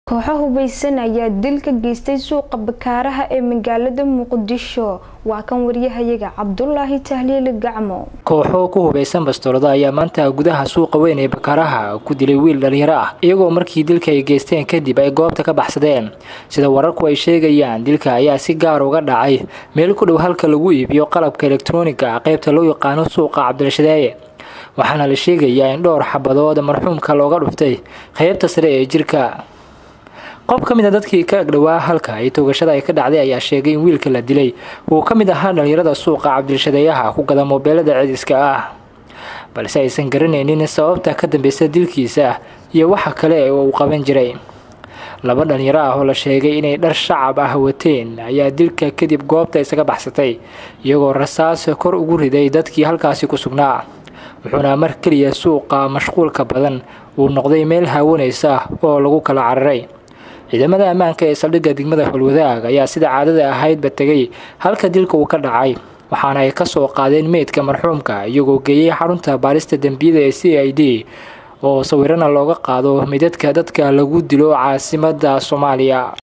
kooxo hubeysan ayaa dil ka geystay suuqa bakaaraha ee magaalada muqdisho waa kan waryahayaga cabdulaahi tahliili gacmo kooxo ku hubeysan bastoolada ayaa maanta gudaha suuqa weyn ee bakaaraha ku dilay wiil dhalinyaro ah iyagoo markii dilka ay geysteen kadib ay goobta ka baxsadeen sida wararku ay sheegayaan dilka ayaa si gaar uga dhacay meel ku dhow halka lagu iibiyo qalabka elektrooniga ah qaybta loo yaqaano suuqa cabdirashadeeye waxaana la sheegayaa in dhowr xabadood marxuumka looga dhuftay qaybta sare ee jirka qof ka mid a dadkii ka agdhowaa halka ay toogashada ay ka dhacday ayaa sheegay in wiilka la dilay uu ka mid ahaa dhalinyarada suuqa cabdirashadeeyaha ku gada moobeelada cediska ah balse aysan garanaynin sababta ka dambeysa dilkiisa iyo waxa kale ee uu qaban jiray laba dhalinyaro ah oo la sheegay inay dhar shacab ah wateen ayaa dilka kadib goobta isaga baxsatay iyagoo rasaas kor ugu riday dadkii halkaasi ku sugnaa wuxuuna mar keliya suuqa mashquulka badan uu noqday meel haawanaysa oo lagu kala cararay ciidamada ammaanka ee saldhigga degmada holwadaag ayaa sida caadada ahaydba tegay halka dilka uu ka dhacay waxaana ay kasoo qaadeen meydka marxuumka iyagoo geeyey xarunta baarista dembiyada ee c i d oo sawirana looga qaado midadka dadka lagu dilo caasimada soomaaliya